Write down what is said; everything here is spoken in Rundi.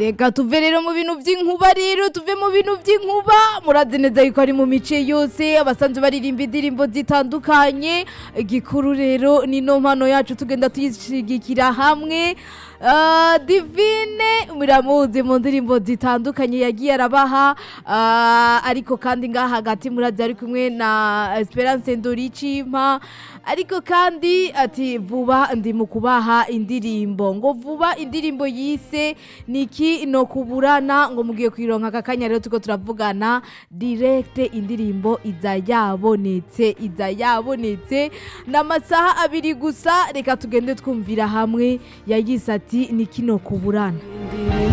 reka tuve rero mu bintu by'inkuba rero tuve mu bintu by'inkuba murazi neza yuko ari mu mice yose abasanzwe baririmba indirimbo zitandukanye igikuru rero ni no mpano yacu tugenda tuyishigikira hamwe Ah, divine muramuzi mu ndirimbo zitandukanye yagiye arabaha ah, ariko kandi ngaha hagati murazi ari kumwe na esperance ndoricimpa ariko kandi ati vuba ndi mu kubaha indirimbo ngo vuba indirimbo yise niki no kuburana ngo mugiye kwironka aka kanya rero tuko turavugana direct indirimbo iza yabonetse iza yabonetse n'amasaha abiri gusa reka tugende twumvira hamwe yayise ati niki no kuburana